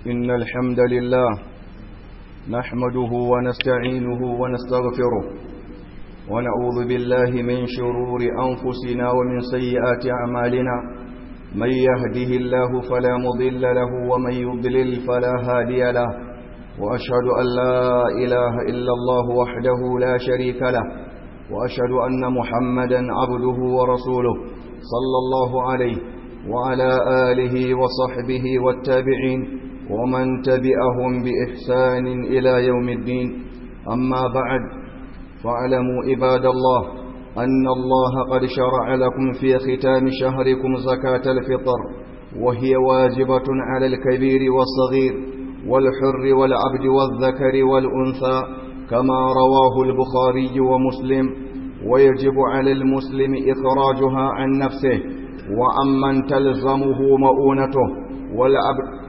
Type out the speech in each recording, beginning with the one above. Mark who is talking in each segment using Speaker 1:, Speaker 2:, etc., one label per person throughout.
Speaker 1: إن الحمد لله نحمده ونستعينه ونستغفره ونعوذ بالله من شرور أنفسنا ومن سيئات أعمالنا من يهده الله فلا مضل له ومن يضلل فلا هادي له وأشهد أن لا إله إلا الله وحده لا شريك له وأشهد أن محمدا عبده ورسوله صلى الله عليه وعلى آله وصحبه والتابعين ومن تبعهم بإحسان إلى يوم الدين أما بعد فاعلموا عباد الله أن الله قد شرع لكم في ختام شهركم زكاة الفطر وهي واجبة على الكبير والصغير والحر والعبد والذكر والأنثى كما رواه البخاري ومسلم ويجب على المسلم إخراجها عن نفسه وعمن تلزمه مؤونته والعبد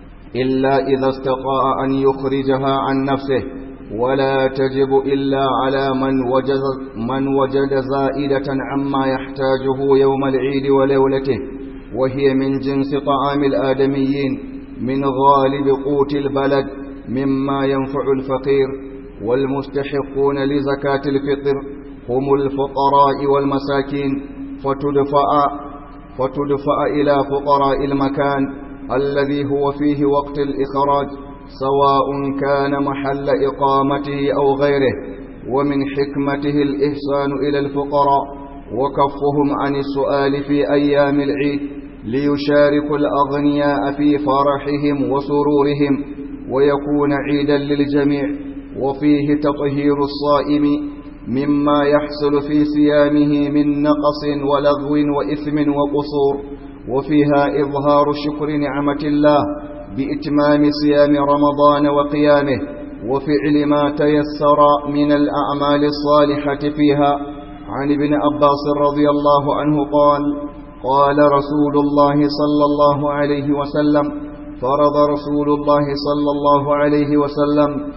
Speaker 1: إلا إذا استطاع أن يخرجها عن نفسه ولا تجب إلا على من وجد, من وجد زائدة عما يحتاجه يوم العيد وليلته وهي من جنس طعام الآدميين من غالب قوت البلد مما ينفع الفقير والمستحقون لزكاة الفطر هم الفقراء والمساكين فتدفع, فتدفع إلى فقراء المكان الذي هو فيه وقت الإخراج سواء كان محل إقامته أو غيره ومن حكمته الإحسان إلى الفقراء وكفهم عن السؤال في أيام العيد ليشاركوا الأغنياء في فرحهم وسرورهم ويكون عيدا للجميع وفيه تطهير الصائم مما يحصل في صيامه من نقص ولغو وإثم وقصور وفيها إظهار شكر نعمة الله بإتمام صيام رمضان وقيامه وفعل ما تيسر من الأعمال الصالحة فيها عن ابن عباس رضي الله عنه قال قال رسول الله صلى الله عليه وسلم فرض رسول الله صلى الله عليه وسلم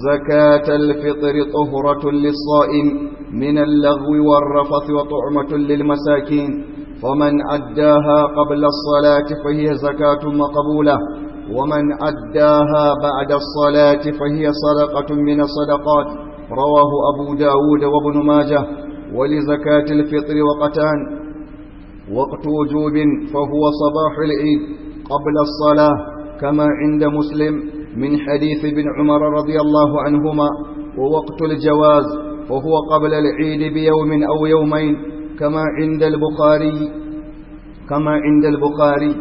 Speaker 1: زكاة الفطر طهرة للصائم من اللغو والرفث وطعمة للمساكين فمن أداها قبل الصلاة فهي زكاة مقبولة ومن أداها بعد الصلاة فهي صدقة من الصدقات رواه أبو داود وابن ماجه ولزكاة الفطر وقتان وقت وجوب فهو صباح العيد قبل الصلاة كما عند مسلم من حديث ابن عمر رضي الله عنهما ووقت الجواز فهو قبل العيد بيوم أو يومين كما عند البخاري كما عند البخاري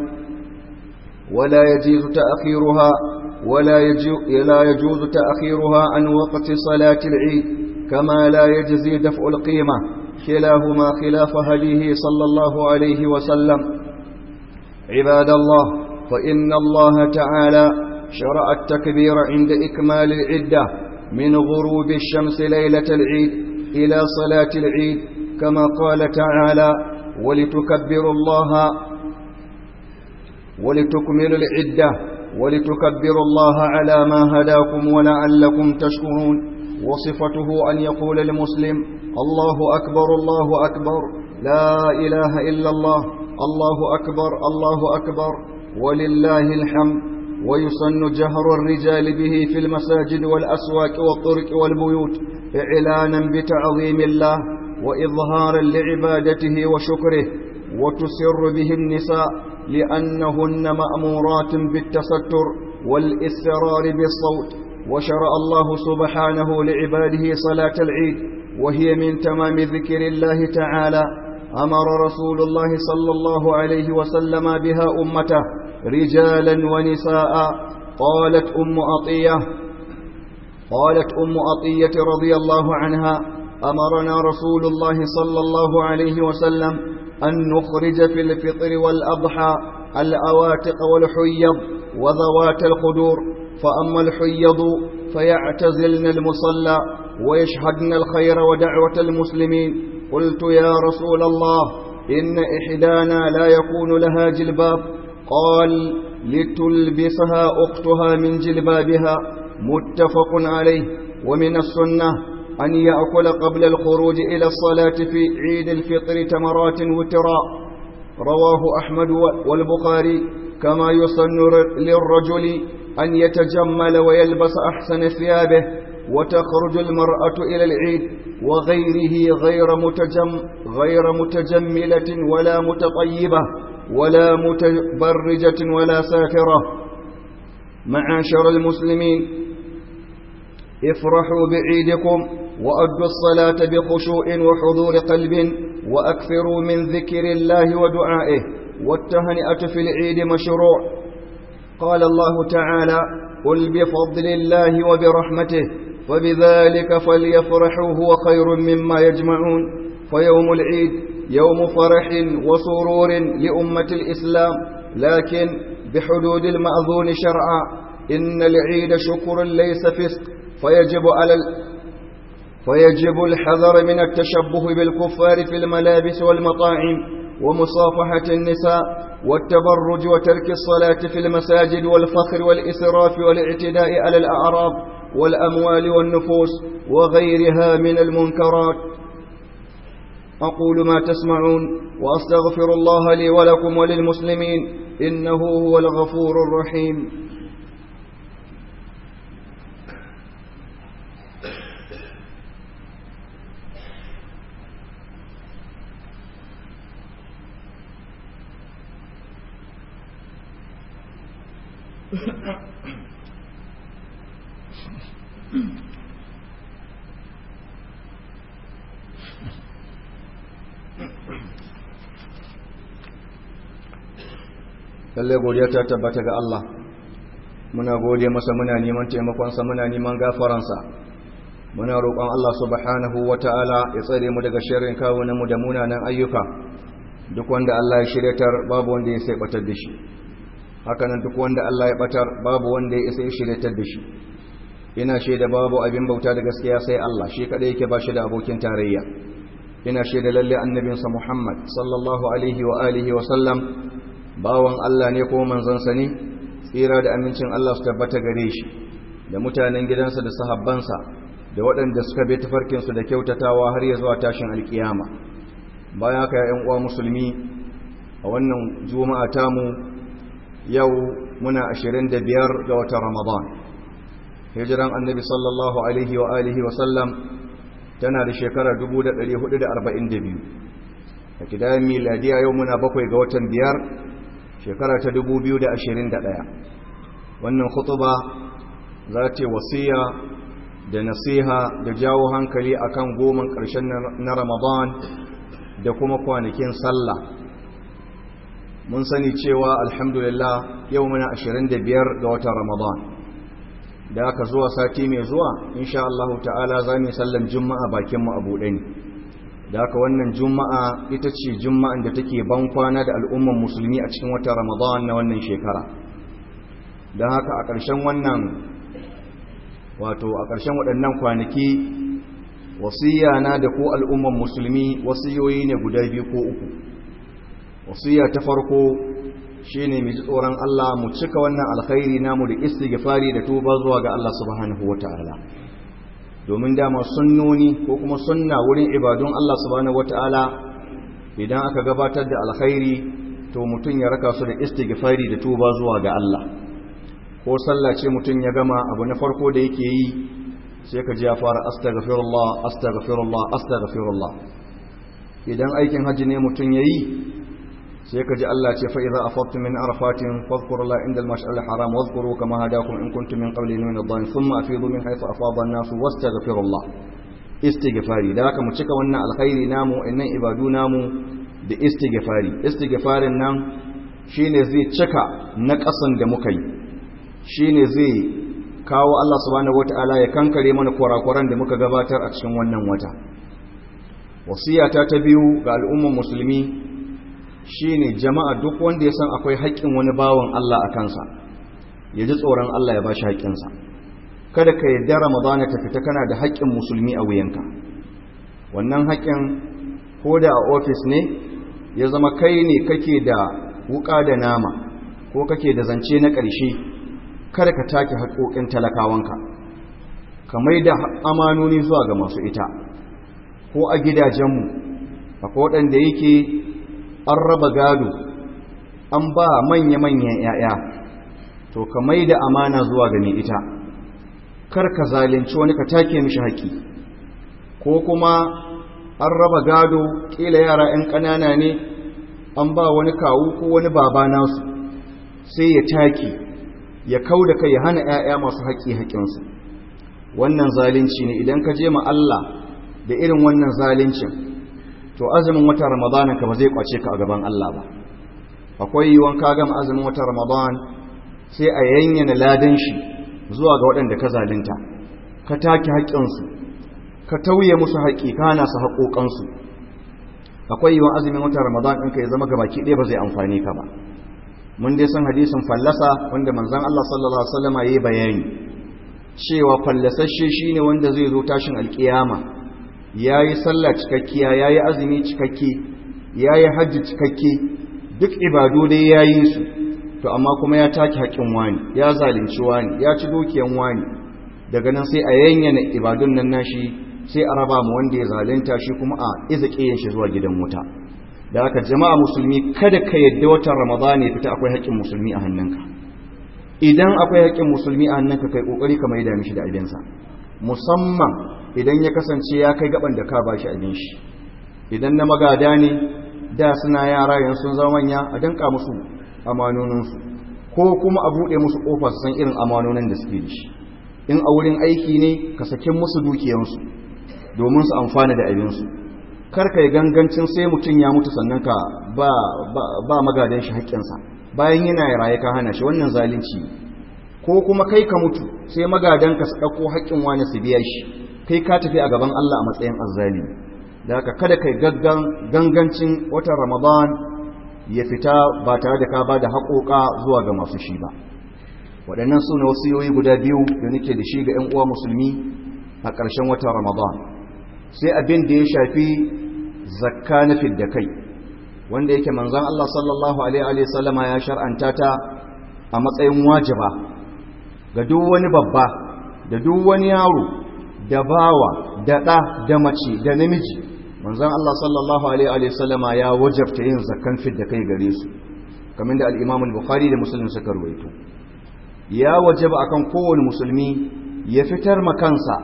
Speaker 1: ولا يجوز تأخيرها ولا لا يجوز تأخيرها عن وقت صلاة العيد كما لا يجزي دفع القيمة كلاهما خلاف هديه صلى الله عليه وسلم عباد الله فإن الله تعالى شرع التكبير عند إكمال العدة من غروب الشمس ليلة العيد إلى صلاة العيد كما قال تعالى ولتكبروا الله ولتكملوا العدة ولتكبروا الله على ما هداكم ولعلكم تشكرون وصفته أن يقول المسلم الله أكبر الله أكبر لا إله إلا الله الله أكبر الله أكبر ولله الحمد ويسن جهر الرجال به في المساجد والأسواق والطرق والبيوت إعلانا بتعظيم الله وإظهارا لعبادته وشكره وتسر به النساء لأنهن مأمورات بالتستر والإسرار بالصوت وشرع الله سبحانه لعباده صلاة العيد وهي من تمام ذكر الله تعالى أمر رسول الله صلى الله عليه وسلم بها أمته رجالا ونساء قالت أم أطية قالت أم أطية رضي الله عنها أمرنا رسول الله صلى الله عليه وسلم أن نخرج في الفطر والأضحى الأواتق والحيض وذوات القدور فأما الحيض فيعتزلن المصلى ويشهدن الخير ودعوة المسلمين قلت يا رسول الله إن إحدانا لا يكون لها جلباب قال لتلبسها أختها من جلبابها متفق عليه ومن السنة أن يأكل قبل الخروج إلى الصلاة في عيد الفطر تمرات وترا رواه أحمد والبخاري كما يسن للرجل أن يتجمل ويلبس أحسن ثيابه وتخرج المرأة إلى العيد وغيره غير متجم غير متجملة ولا متطيبة ولا متبرجة ولا سافرة معاشر المسلمين افرحوا بعيدكم وأدوا الصلاة بخشوع وحضور قلب وأكثروا من ذكر الله ودعائه والتهنئة في العيد مشروع قال الله تعالى قل بفضل الله وبرحمته فبذلك فليفرحوا هو خير مما يجمعون فيوم العيد يوم فرح وسرور لأمة الإسلام لكن بحدود المأذون شرعا إن العيد شكر ليس فسق فيجب على ال... فيجب الحذر من التشبه بالكفار في الملابس والمطاعم ومصافحة النساء والتبرج وترك الصلاة في المساجد والفخر والإسراف والاعتداء على الأعراض والأموال والنفوس وغيرها من المنكرات أقول ما تسمعون وأستغفر الله لي ولكم وللمسلمين إنه هو الغفور الرحيم lallai godiya ta tabbata ga Allah muna gode masa muna neman taimakonsa muna neman gafaransa muna roƙon Allah subhanahu wata'ala ya tsare mu daga sharrin kawunan mu da munanan ayyuka duk wanda Allah ya shiryatar babu wanda ya sai batar da shi hakanan duk wanda Allah ya batar babu wanda ya sai shiryatar da shi ina shaida babu abin bauta da gaskiya sai Allah shi kadai yake ba shi da abokin tarayya ina shaida lalle annabinsa Muhammad sallallahu alaihi wa alihi wa sallam bawan Allah ne ko manzansa ne tsira da amincin Allah su tabbata gare shi da mutanen gidansa da sahabbansa da waɗanda suka bi tafarkinsu da kyautatawa har ya zuwa tashin alkiyama bayan haka ya uwa musulmi a wannan juma'a tamu yau muna 25 ga watan ramadan hijiran annabi sallallahu alaihi wa alihi wa sallam tana da shekara 1442 a kidayen miladiya yau muna bakwai ga watan biyar shekara ta 2021 wannan khutuba za ta wasiya da nasiha da jawo hankali akan goman ƙarshen na ramadan da kuma kwanakin sallah mun sani cewa alhamdulillah yau muna 25 ga watan ramadan da aka zuwa sati mai zuwa insha Allah ta'ala za mu sallan juma'a bakinmu a buɗe ne da haka wannan juma'a ita ce juma'an da take ban kwana da al'umman musulmi a cikin watan ramadan na wannan shekara don haka a ƙarshen wannan wato a ƙarshen waɗannan kwanaki wasiya na da ko al'umman musulmi wasiyoyi ne guda biyu ko uku wasiya ta farko shi ne mai ji tsoron Allah mu cika wannan alkhairi namu da istighfari da tuba zuwa ga Allah subhanahu wa ta'ala domin dama sunnoni ko kuma sunna wurin ibadun Allah subhanahu wata'ala idan aka gabatar da alkhairi to mutum ya raka su da istighfari da tuba zuwa ga Allah ko sallah ce mutum ya gama abu na farko da yake yi sai ka ji ya fara astaghfirullah astaghfirullah astaghfirullah idan aikin haji ne mutum yayi sai ka ji Allah ce fa idza afattu min arafatin fadhkurullah inda al-mash'al al-haram wadhkuru kama hadakum in kuntum min qabli min ad-dhalin thumma afidu min haythu afada an-nas wastaghfirullah istighfari da haka mu cika wannan alkhairi namu innan ibadu namu da istighfari istighfarin nan shine zai cika na kasan da muka yi shine zai kawo Allah subhanahu wataala ya kankare mana kurakuran da muka gabatar a cikin wannan wata wasiyata ta biyu ga al'umman musulmi shine jama'a duk wanda ya san akwai haƙƙin wani bawan Allah a kansa ya ji tsoron Allah ya ba shi haƙƙinsa kada ka yadda ramadana ta fita kana da haƙƙin musulmi a wuyanka wannan haƙƙin ko da a ofis ne ya zama kai ne kake da wuƙa da nama ko kake da zance na ƙarshe kada ka take haƙoƙin talakawanka ka mai da amanoni zuwa ga masu ita ko a gidajenmu akwai waɗanda yake an raba gado an ba manya-manyan ‘ya'ya to ka mai da amana zuwa ga mai ita kar ka zalunci wani ka take mishi haƙi ko kuma an raba gado ƙila yara 'yan ƙanana ne an ba wani kawu ko wani baba nasu sai ya take ya kau da kai ya hana 'ya'ya masu haƙi haƙinsu wannan zalunci ne idan ka je ma Allah da irin wannan zaluncin to azumin watan ramadanin ka ba zai kwace ka a gaban Allah ba akwai yiwuwan ka gama azumin watan ramadan sai a yanyana ladan shi zuwa ga waɗanda ka zalunta ka take haƙƙinsu ka tauye musu haƙƙi ka hana su haƙoƙansu akwai yiwuwan azumin watan ramadan ɗinka ya zama gabaki ɗaya ba zai amfani ka ba mun dai san hadisin fallasa wanda manzon Allah sallallahu alaihi wasallam yayi bayani cewa fallasasshe shine wanda zai zo tashin alkiyama yayi sallah cikakkiya yayi azumi cikakke yayi hajji cikakke duk ibadu dai yayi su to amma kuma ya take haƙin wani ya zalunci wani ya ci dukiyan wani daga nan sai a yanyana ibadun nan nashi sai a raba mu wanda ya zalunta shi kuma a izake yin shi zuwa gidan wuta da haka jama'a musulmi kada ka yadda watan ramadan ya fita akwai haƙƙin musulmi a hannunka idan akwai haƙƙin musulmi a hannunka kai kokari ka maida mishi da abinsa musamman idan ya kasance ya kai gaban da ka bashi abin shi idan na magada ne da suna yara yanzu sun zama manya a danka musu amanoninsu ko kuma a buɗe musu ƙofa su san irin amanonin da suke da shi in a wurin aiki ne ka sakin musu dukiyansu domin su amfana da abinsu karka yi gangancin sai mutum ya mutu sannan ka ba, ba, magadan shi haƙƙinsa bayan yana raye ka hana shi wannan zalunci ko kuma kai ka mutu sai magadan ka su ɗauko haƙƙin wani su biya shi kai ka tafi a gaban Allah a matsayin azzali da haka kada kai gangancin watan ramadan ya fita ba tare da ka ba da haƙoƙa zuwa ga masu shi ba waɗannan su ne wasiyoyi guda biyu da nake da shi ga 'yan uwa musulmi a ƙarshen watan ramadan sai abin da ya shafi zakka na fidda kai wanda yake manzan Allah sallallahu alaihi sallama ya shar'anta ta a matsayin wajiba ga duk wani babba da duk wani yaro da bawa da ɗa da mace da namiji manzan Allah sallallahu alaihi sallama ya wajabta yin zakkan fidda kai gare su kamar da al-Imam al-Bukhari da Muslim suka ruwaito ya wajaba akan kowane musulmi ya fitar ma kansa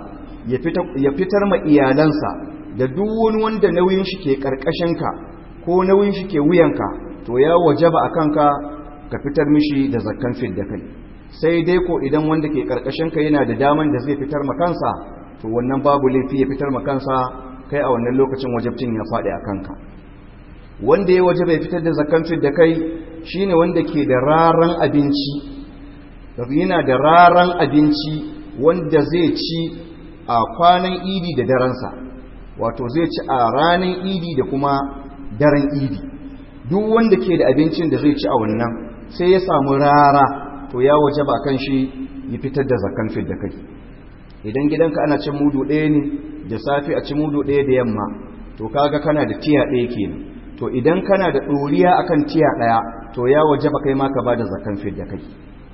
Speaker 1: ya fitar ma iyalansa da duk wani wanda nauyin shi ke ka ko nauyin shi ke wuyanka to ya wajaba a kanka ka fitar mishi da zakkan fidda kai sai dai ko idan wanda ke ka yana da daman da zai fitar ma kansa to wannan babu laifi ya fitar ma kansa kai a wannan lokacin wajabcin ya faɗi a kanka wanda ya wajaba ya fitar da zakkan fidda kai shine wanda ke da raran abinci yana da raran abinci wanda zai ci a kwanan idi da daransa wato zai ci a ranar idi da kuma daren idi duk wanda ke da abincin da zai ci a wannan sai ya samu rara to ya waje ba kan shi ya fitar da zakan fit da kai idan gidanka ana cin mudu ɗaya ne da safe a ci mudu ɗaya da yamma to kaga kana da tiya ɗaya kenan to idan kana da ɗoriya akan tiya ɗaya to ya waje ba kai ma ka ba da zakan fit da kai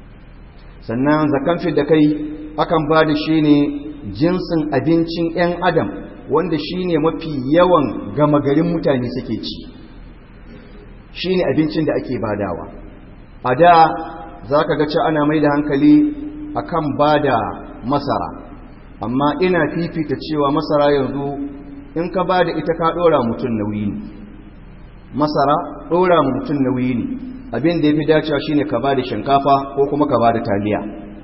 Speaker 1: sannan zakan fit da kai akan ba da shi ne jinsin abincin 'yan adam wanda shi ne mafi yawan gama garin mutane suke ci shi ne abincin da ake badawa a da za ka ga ci ana mai da hankali a kan ba da masara amma ina fifita cewa masara yanzu in ka ba da ita ka ɗora mutum nauyi ne masara ɗora mutum nauyi ne abin da ya fi dacewa shi ne ka ba da shinkafa ko kuma ka ba da taliya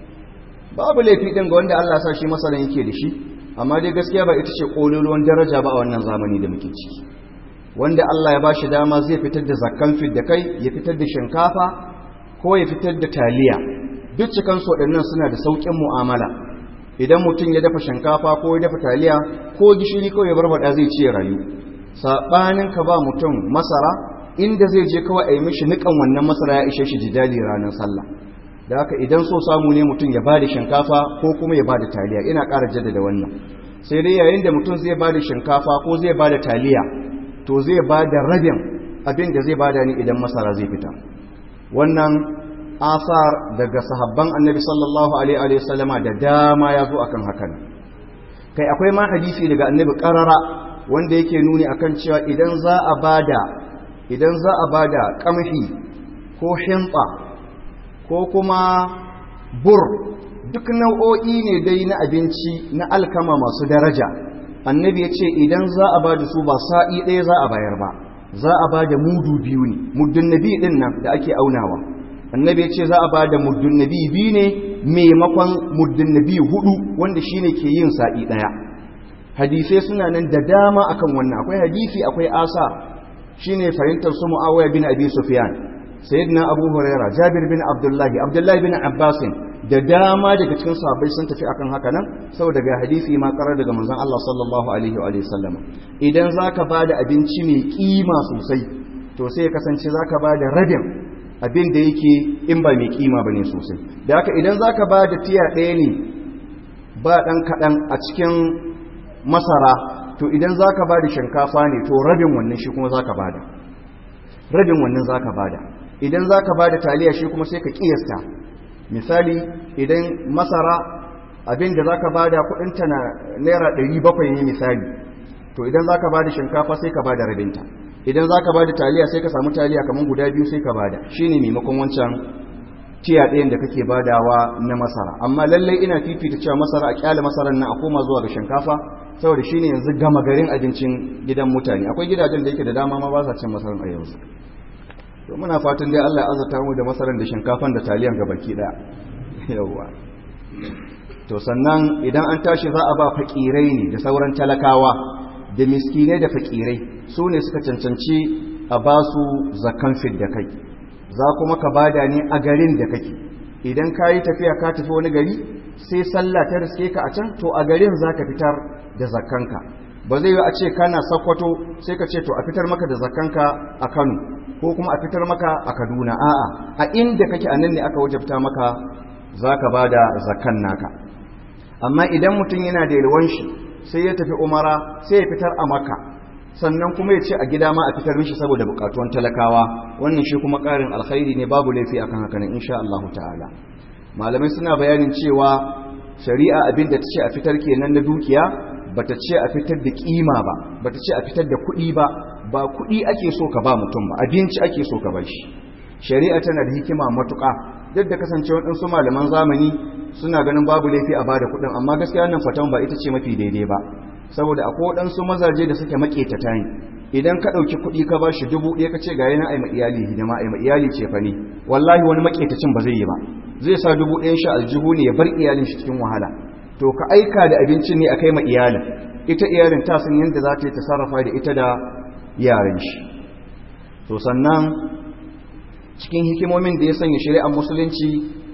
Speaker 1: babu laifi ɗin ga wanda Allah sa shi masaran yake da shi amma dai gaskiya ba ita ce ƙololuwan daraja ba a wannan zamani da muke ciki wanda Allah ya ba shi dama zai fitar da zakkan fit da kai ya fitar da shinkafa ko ya fitar da taliya duk cikan su waɗannan suna da sauƙin mu'amala idan mutum ya dafa shinkafa ko ya dafa taliya ko gishiri ko ya barbada zai ci rayu saɓanin ka ba mutum masara inda zai je kawai a yi mishi niƙan wannan masara ya ishe shi jidali ranar sallah da haka idan so samu ne mutum ya bada shinkafa ko kuma ya bada taliya ina ƙara jaddada wannan sai dai yayin da mutum zai bada shinkafa ko zai bada taliya to zai bada rabin abin da zai bada ni idan masara zai fita wannan asar daga sahabban annabi sallallahu alaihi wa sallama da dama ya zo akan hakan kai akwai ma hadisi daga annabi karara wanda yake nuni akan cewa idan za a bada idan za a bada kamhi ko himba ko kuma bur duk nau'o'i ne dai na abinci na alkama masu daraja annabi ya ce idan za a ba da su ba sa'i ɗaya za a bayar ba za a ba da mudu biyu ne muddun nabi ɗin nan da ake aunawa annabi ya ce za a ba da muddun nabi biyu ne maimakon muddun nabi hudu wanda shine ke yin sa'i ɗaya hadisai suna nan da dama akan wannan akwai hadisi akwai asa shine fahimtar su muawiya bin abi sufyan sayyidina abu huraira jabir bin abdullahi abdullahi bin abbasin da dama daga cikin sahabbai sun tafi akan haka nan saboda ga hadisi ma karar daga manzon Allah sallallahu alaihi wa alihi sallama idan zaka bada abinci mai kima sosai to sai ya kasance zaka bada rabin abin da yake in ba mai kima bane sosai da haka idan zaka bada tiya ɗaya ne ba dan kadan a cikin masara to idan zaka bada shinkafa ne to rabin wannan shi kuma zaka bada rabin wannan zaka bada idan zaka bada taliya shi kuma sai ka kiyasta misali idan masara abin da za ka ba da kudinta na naira 700 ne misali to idan za ka ba da shinkafa sai ka ba da rabinta idan za ka ba da taliya sai ka samu taliya kamar guda biyu sai ka ba da shi ne maimakon wancan tiya ɗayan da kake badawa na masara amma lallai ina fifita cewa masara a kyale masarar nan a koma zuwa ga shinkafa saboda shi ne yanzu gama garin abincin gidan mutane akwai gidajen da yake da dama ma ba sa cin masarar a yanzu to muna fatan dai Allah ya azurta mu da masaran da shinkafan da taliyan ga baki daya yawa to sannan idan an tashi za a ba fakirai ne da sauran talakawa da miskinai da fakirai su ne suka cancanci a ba su zakan da kai za kuma ka bada ne a garin da kake idan ka yi tafiya ka tafi wani gari sai sallah ta riske ka a can to a garin za ka fitar da zakanka ba zai yi a ce kana sakwato sai ka ce to a fitar maka da zakanka a kano ko kuma a fitar maka a kaduna a'a a inda kake a nan ne aka wajabta maka za ka ba da zakan naka amma idan mutum yana da yalwan shi sai ya tafi umara sai ya fitar a maka sannan kuma ya ce a gida ma a fitar mishi saboda bukatuwan talakawa wannan shi kuma karin alkhairi ne babu laifi akan haka nan insha Allah ta'ala malamai suna bayanin cewa shari'a abin da ta ce a fitar kenan na dukiya bata ce a fitar da kima ba bata ce a fitar da kuɗi ba ba kuɗi ake so ka ba mutum ba abinci ake so ka ba shi shari'a tana da hikima matuƙa duk da kasance waɗansu malaman zamani suna ganin babu laifi a bada kuɗin amma gaskiya wannan fatan ba ita ce mafi daidai ba saboda akwai waɗansu mazaje da suke maƙetata ne idan ka ɗauki kuɗi ka ba shi dubu ɗaya ka ce ga yana aima iyali hidima aima iyali ce fa ne wallahi wani maƙetacin ba zai yi ba zai sa dubu ɗayan shi aljihu ne ya bar iyalin shi cikin wahala to ka aika da abincin ne a kai ma iyalin ita iyalin ta san yadda za ta yi ta sarrafa da ita da yaran shi to sannan cikin hikimomin da ya sanya shari'ar musulunci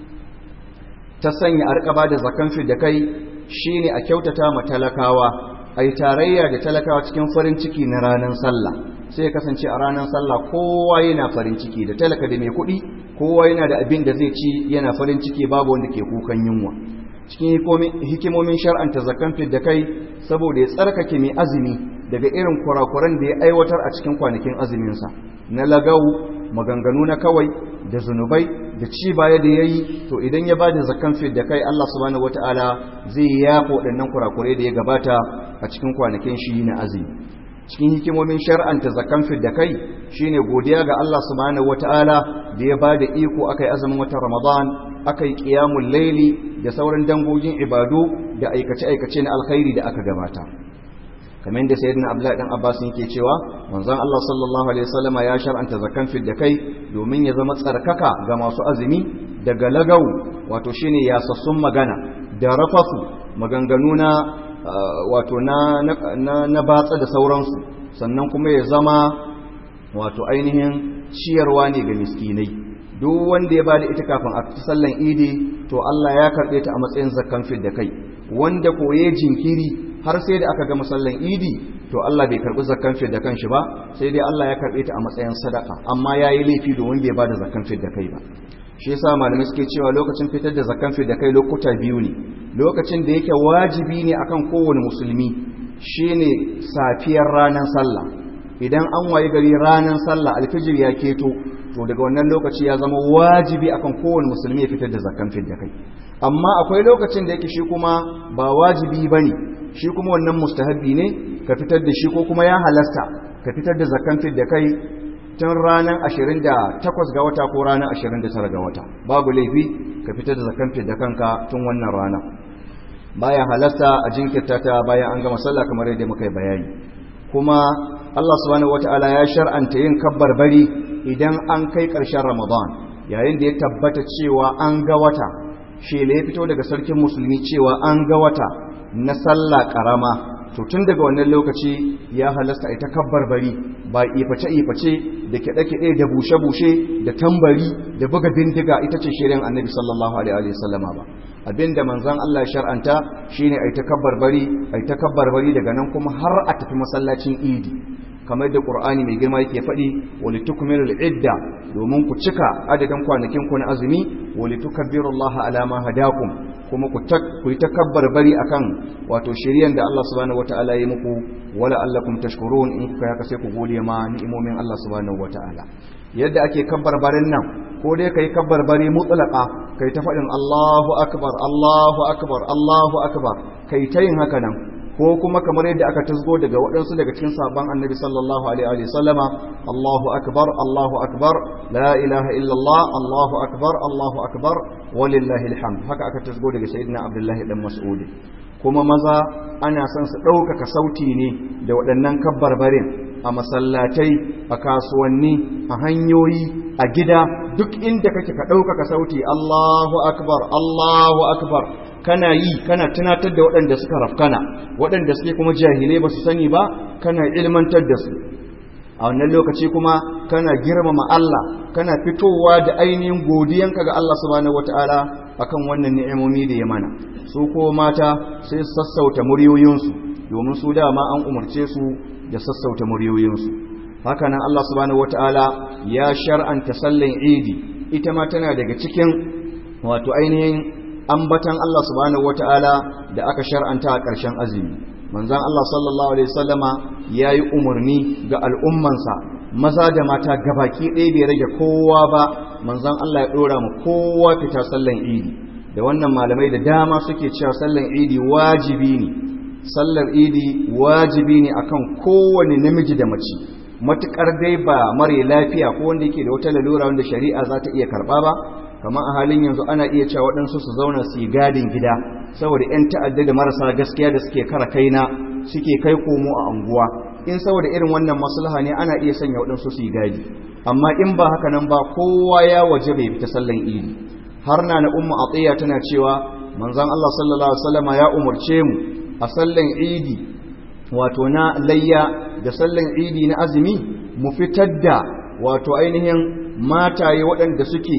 Speaker 1: ta sanya arkaba da zakan fi da kai shine a kyautata ma talakawa a yi tarayya da talakawa cikin farin ciki na ranar sallah sai ya kasance a ranar sallah kowa yana farin ciki da talaka da mai kuɗi kowa yana da abin da zai ci yana farin ciki babu wanda ke kukan yunwa cikin hikimomin shar'anta zakan fi da kai saboda ya tsarkake mai azumi daga irin kurakuran da ya aiwatar a cikin kwanakin azuminsa na lagau maganganu na kawai da zunubai da ci baya da ya yi to idan ya ba da zakan fi da kai Allah subhanahu wata'ala zai yafa waɗannan kurakurai da ya gabata a cikin kwanakin shi na azumi cikin hikimomin shar'anta zakan fi da kai shine godiya ga Allah subhanahu wata'ala da ya ba da iko akai azumin watan Ramadan akai qiyamul laili da sauran dangogin ibadu da aikace-aikace na alkhairi da aka gabata kamar yadda sayyidina abdullahi dan abbas yake cewa manzon Allah sallallahu alaihi wasallama ya shar'anta zakan fid da kai domin ya zama tsarkaka ga masu azumi daga lagau wato shine yasassun magana da rafasu maganganu na wato na na na batsa da sauransu sannan kuma ya zama wato ainihin ciyarwa ne ga miskinai duk wanda ya bada ita kafin a sallan idi to Allah ya karbe ta a matsayin zakkan fid da kai wanda koye jinkiri har sai da aka ga masallan idi to Allah bai karbi zakkan fi da kanshi ba sai dai Allah ya karbe ta a matsayin sadaka amma yayi laifi domin bai bada zakkan fi da kai ba shi yasa malamai suke cewa lokacin fitar da zakkan fi da kai lokuta biyu ne lokacin da yake wajibi ne akan kowane musulmi shine safiyar ranar sallah idan an wayi gari ranar sallah alfijir ya keto to daga wannan lokaci ya zama wajibi akan kowane musulmi ya fitar da zakkan fi da kai amma akwai lokacin da yake shi kuma ba wajibi bane shi kuma wannan mustahabbi ne ka fitar da shi ko kuma ya halasta ka fitar da zakan fit da kai tun ranar 28 ga wata ko ranar 29 ga wata babu laifi ka fitar da zakan da kanka tun wannan rana baya halasta a jinkirta ta bayan an gama sallah kamar yadda muka yi bayani kuma Allah subhanahu wata'ala ya shar'anta yin kabbar bari idan an kai ƙarshen Ramadan yayin da ya tabbata cewa an ga wata shela ya fito daga sarkin musulmi cewa an ga wata na sallah karama to tun daga wannan lokaci ya halasta ita kabbar bari ba iface-iface da kiɗe-kiɗe da bushe-bushe da tambari da buga bindiga ita ce shirin annabi sallallahu alaihi wasallama ba abinda manzan Allah ya shar'anta shine ai takabbar bari ai takabbar bari daga nan kuma har a tafi masallacin idi kamar da Qur'ani mai girma yake faɗi wali tukmilul idda domin ku cika adadin kwanakin ku na azumi wali tukabbirullaha ala ma hadakum kuma ku ku yi takabbar bari akan wato shiriyan da Allah subhanahu wataala ya muku wala allakum tashkurun in kuka haka sai ku gode ma ni'imomin Allah subhanahu wataala yadda ake kabbar barin nan ko dai kai kabbar bari mutlaqa kai ta faɗin Allahu akbar Allahu akbar Allahu akbar kai ta yin haka nan ko kuma kamar yadda aka tasgo daga waɗansu daga cikin sabon annabi sallallahu alaihi wa sallama Allahu akbar Allahu akbar la ilaha illallah Allahu akbar Allahu akbar walillahi alhamd haka aka tasgo daga sayyidina Abdullahi dan Mas'ud kuma maza ana son su ɗaukaka sauti ne da waɗannan kabbarbarin a masallatai a kasuwanni a hanyoyi a gida duk inda kake ka ɗaukaka sauti Allahu akbar Allahu akbar kana yi kana tunatar da waɗanda suka rafkana waɗanda suke kuma jahilai ba su sani ba kana ilmantar da su a wannan lokaci kuma kana girmama Allah kana fitowa da ainihin godiyanka ga Allah subhanahu wataala akan wannan ni'imomi da ya mana su ko mata sai su sassauta muryoyinsu domin su dama an umarce su da sassauta muryoyinsu haka nan Allah subhanahu wataala ya shar'anta sallan idi ita ma tana daga cikin wato ainihin ambatan Allah subhanahu wataala da aka shar'anta a ƙarshen azumi manzon Allah sallallahu alaihi wasallama yayi umarni ga al'ummansa maza da mata gabaki ɗaya bai rage kowa ba manzon Allah ya ɗora mu kowa fita sallan idi da wannan malamai da dama suke cewa sallan idi wajibi ne sallar idi wajibi ne akan kowane namiji da mace matukar dai ba mare lafiya ko wanda yake da wata lalura wanda shari'a za ta iya karba ba kamar a halin yanzu ana iya cewa waɗansu su zauna su yi gadin gida saboda 'yan ta'adda da marasa gaskiya da suke kara kaina suke kai komo a anguwa in saboda irin wannan maslaha ne ana iya sanya waɗansu su yi gadi amma in ba haka nan ba kowa ya waje bai fita sallan idi har na na ummu atiya tana cewa manzon Allah sallallahu alaihi wasallama ya umarce mu a sallan idi wato na layya da sallan idi na azumi mu fitar da wato ainihin mataye waɗanda suke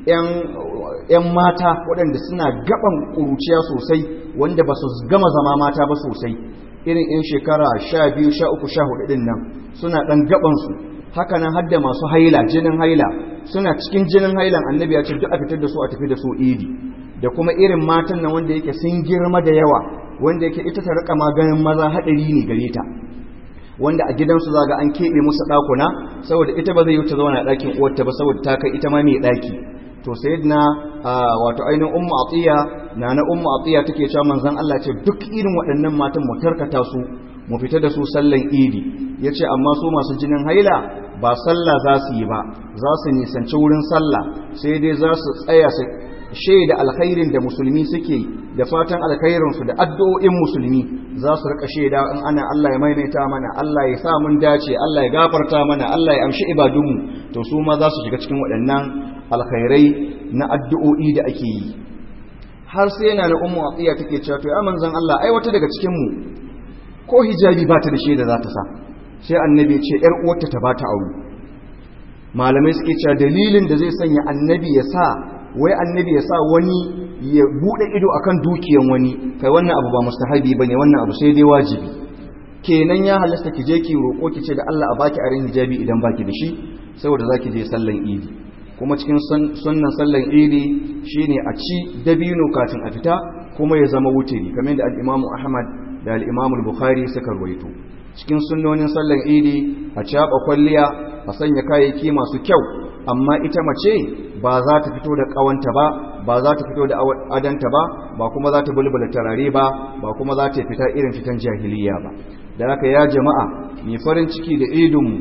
Speaker 1: ‘yan mata waɗanda suna gaban ƙuruciya sosai wanda ba su gama zama mata ba sosai irin ‘yan shekara sha biyu sha uku sha hudu ɗin nan suna ɗan gabansu haka nan hadda masu haila jinin haila suna cikin jinin hailan annabi ya ce duk a fitar da su a tafi da su idi da kuma irin matan nan wanda yake sun girma da yawa wanda yake ita ta rika maganin maza haɗari ne gare ta wanda a gidansu za ga an keɓe musu ɗakuna saboda ita ba zai yi ta zauna a ɗakin uwarta ba saboda ta kai ita ma mai ɗaki to sai na wato ainihin ummu atiya na na ummu atiya take cewa manzon Allah ce duk irin waɗannan matan mu tarkata su mu fita da su sallan idi yace amma su masu jinin haila ba sallah za su yi ba za su nisanci wurin sallah sai dai za su tsaya su shaida alkhairin da musulmi suke da fatan alkhairinsu da addu'o'in musulmi za su rika shaida in ana Allah ya maimaita mana Allah ya sa mun dace Allah ya gafarta mana Allah ya amshi ibadunmu to su ma za su shiga cikin waɗannan alkhairai na addu'o'i da ake yi har sai yana na ummu atiya take cewa to ya manzon Allah ai wata daga cikin mu ko hijabi ba ta da shaida za ta sa sai annabi ya ce yar uwarta ta bata aure malamai suke cewa dalilin da zai sanya annabi ya sa wai annabi ya sa wani ya bude ido akan dukiyan wani kai wannan abu ba mustahabi bane wannan abu sai dai wajibi kenan ya halasta ki je ki roko ki ce da Allah a baki arin hijabi idan baki da shi saboda zaki je sallan idi kuma cikin sunnan sallan idi shine a ci dabino kafin a fita kuma ya zama wutiri kamar da al-Imam Ahmad da al-Imam Bukhari suka rawaito cikin sunnonin sallan idi a caba kwalliya a sanya kayayyaki masu kyau amma ita mace ba za ta fito da kawanta ba ba za ta fito da adanta ba ba kuma za ta bulbula tarare ba ba kuma za ta fita irin fitan jahiliya ba da haka ya jama'a mai farin ciki da idinmu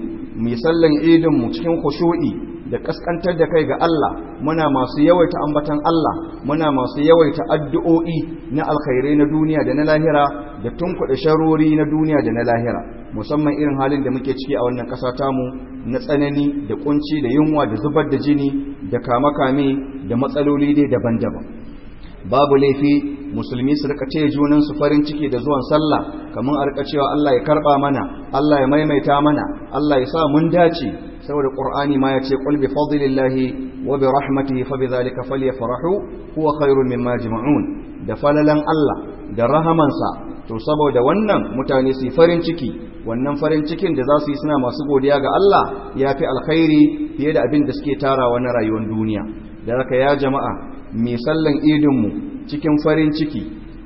Speaker 1: mai sallan idinmu cikin khushu'i da kaskantar da kai ga Allah muna masu yawaita ambatan Allah muna masu yawaita addu'o'i na alkhairai na duniya da na lahira da tunkuɗe sharori na duniya da na lahira musamman irin halin da muke ciki a wannan ƙasa tamu na tsanani da kunci da yunwa da zubar da jini da kame-kame da matsaloli dai daban-daban babu laifi musulmi su rika taya junansu farin ciki da zuwan sallah kamar a rika cewa Allah ya karba mana Allah ya maimaita mana Allah ya sa mun dace saboda qur'ani ma yace qul bi fadlillahi wa bi rahmatihi fa bidhalika falyafrahu huwa khairun mimma yajma'un da falalan Allah da rahamansa to saboda wannan mutane su farin ciki wannan farin cikin da za su yi suna masu godiya ga Allah ya fi alkhairi fiye da abin da suke tarawa na rayuwar duniya da haka ya jama'a mai sallan idinmu cikin farin ciki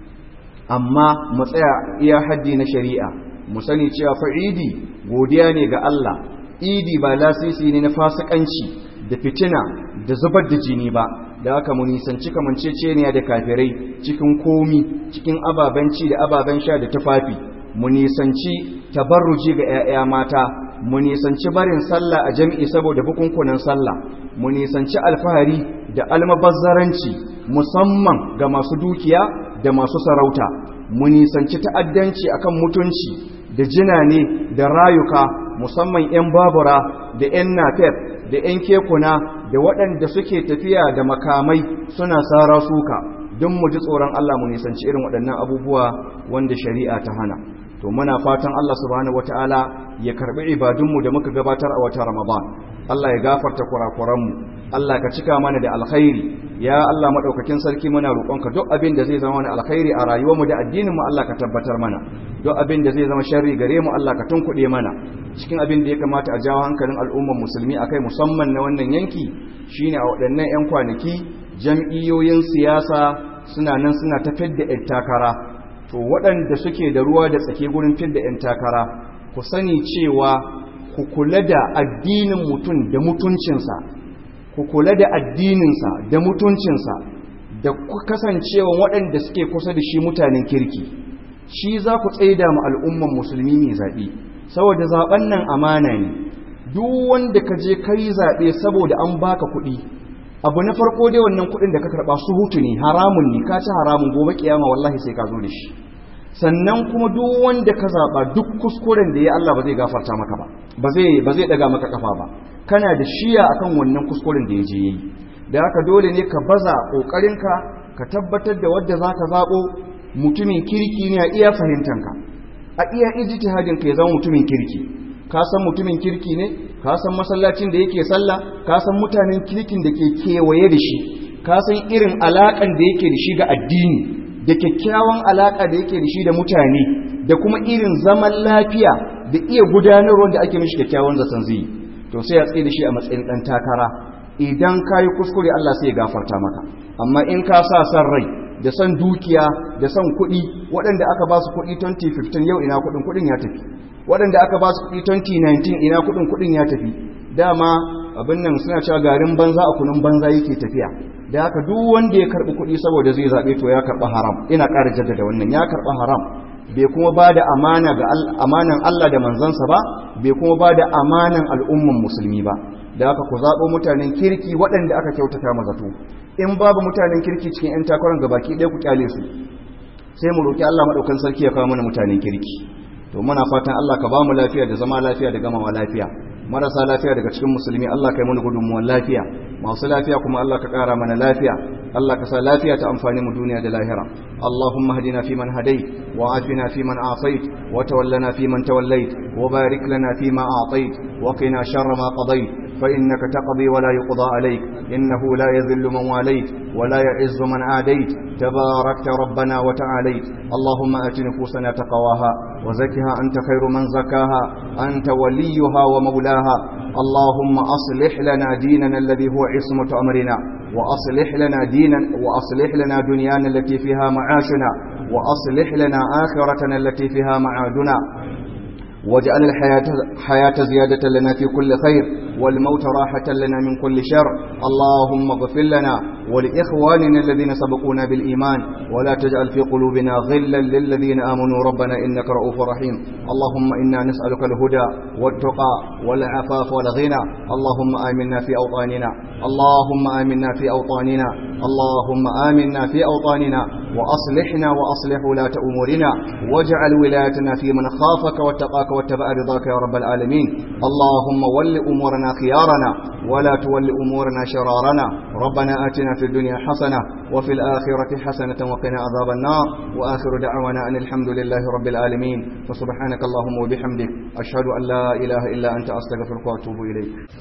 Speaker 1: amma mu tsaya iya haddi na shari'a mu sani cewa fa'idi godiya ne ga Allah idi ba lasisi ne na fasikanci da fitina da zubar da jini ba da haka mu nisanci kamanceceniya da kafirai cikin komi cikin ababen ci da ababen sha da tufafi mu nisanci tabarruji ga 'ya'ya mata mu nisanci barin sallah a jami'i saboda bukunkunan sallah mu nisanci alfahari da almabazzaranci musamman ga masu dukiya da masu sarauta mu nisanci ta'addanci akan mutunci da jinane da rayuka musamman 'yan babura da 'yan nafef da 'yan kekuna da waɗanda suke tafiya da makamai suna sara suka don mu ji tsoron Allah mu nisanci irin waɗannan abubuwa wanda shari'a ta hana to muna fatan Allah subhanahu wataala ya karbi ibadunmu da muka gabatar a wata Ramadan Allah ya gafarta kurakuranmu Allah ka cika mana da alkhairi ya Allah madaukakin sarki muna roƙonka duk abin da zai zama wani alkhairi a rayuwarmu da addininmu Allah ka tabbatar mana duk abin da zai zama sharri gare mu Allah ka tunkuɗe mana cikin abin da ya kamata a jawo hankalin al'ummar musulmi akai musamman na wannan yanki shine a waɗannan 'yan kwanaki jam'iyyoyin siyasa suna nan suna ta fidda 'yan takara to waɗanda suke da ruwa da tsake gurin fidda 'yan takara ku sani cewa ku kula da addinin mutum da mutuncinsa ku kula da addininsa da mutuncinsa da kasancewa waɗanda suke kusa da shi mutanen kirki shi za ku tsaida mu al'umman musulmi mai zaɓe saboda zaɓen nan amana ne duk wanda ka je ka yi zaɓe saboda an baka kuɗi abu na farko dai wannan kuɗin da ka karɓa su hutu ne haramun ne ka ci haramun gobe kiyama wallahi sai ka zo da shi sannan kuma duk wanda ka zaɓa duk kuskuren da ya Allah ba zai gafarta maka ba ba zai ba zai daga maka kafa ba kana da shiya akan wannan kuskuren da ya je yayi da haka dole ne ka baza kokarinka ka tabbatar da wanda zaka zabo mutumin kirki ne a iya fahimtanka a iya ijtihadin ka ya zama mutumin kirki ka san mutumin kirki ne ka san masallacin da yake sallah ka san mutanen kirkin da ke kewaye da shi ka san irin alakan da yake da shi ga addini da kyakkyawan alaka da yake da shi da mutane da kuma irin zaman lafiya da iya gudanarwar da ake mishi kyakkyawan zaton zai to sai ya tsaye da shi a matsayin dan takara idan ka yi kuskure Allah sai ya gafarta maka amma in ka sa san rai da san dukiya da san kuɗi waɗanda aka ba su kuɗi 2015 yau ina kuɗin kuɗin ya tafi waɗanda aka ba su kuɗi 2019 ina kuɗin kuɗin ya tafi dama abin nan suna cewa garin banza a kunun banza yake tafiya da haka duk wanda ya karɓi kuɗi saboda zai zaɓe to ya karɓi haram ina ƙara jaddada wannan ya karɓi haram bai kuma ba da amana ga amanan Allah da manzansa ba bai kuma ba da amanan al'umman musulmi ba da haka ku zaɓo mutanen kirki waɗanda aka kyautata mazato in babu mutanen kirki cikin 'yan takarar gabaki ɗaya ku kyale su sai mu roƙi Allah maɗaukan sarki ya kawo mana mutanen kirki to muna fatan Allah ka ba mu lafiya da zama lafiya da gamawa lafiya marasa lafiya daga cikin musulmi Allah ka yi mana gudunmuwan lafiya masu lafiya kuma Allah ka ƙara mana lafiya Allah ka sa lafiya ta amfani mu duniya da lahira Allahumma hadina fi man hadait wa afina fi man afait wa tawallana fi man tawallait wa barik lana fi ma a'tait wa qina sharra ma qadait فإنك تقضي ولا يقضى عليك إنه لا يذل من واليت ولا يعز من عاديت تباركت ربنا وتعاليت اللهم آت نفوسنا تقواها وزكها أنت خير من زكاها أنت وليها ومولاها اللهم أصلح لنا ديننا الذي هو عصمة أمرنا وأصلح لنا دينا وأصلح لنا دنيانا التي فيها معاشنا وأصلح لنا آخرتنا التي فيها معادنا واجعل الحياة حياة زيادة لنا في كل خير والموت راحة لنا من كل شر اللهم اغفر لنا ولإخواننا الذين سبقونا بالإيمان ولا تجعل في قلوبنا غلا للذين آمنوا ربنا إنك رؤوف رحيم اللهم إنا نسألك الهدى والتقى والعفاف والغنى اللهم آمنا في أوطاننا اللهم آمنا في أوطاننا اللهم آمنا في أوطاننا وأصلحنا وأصلح ولاة أمورنا واجعل ولايتنا في من خافك واتقاك واتبع رضاك يا رب العالمين اللهم ول أمورنا خيارنا ولا تول أمورنا شرارنا ربنا آتنا في الدنيا حسنة وفي الآخرة حسنة وقنا عذاب النار وآخر دعوانا أن الحمد لله رب العالمين فسبحانك اللهم وبحمدك أشهد أن لا إله إلا أنت أستغفرك وأتوب إليك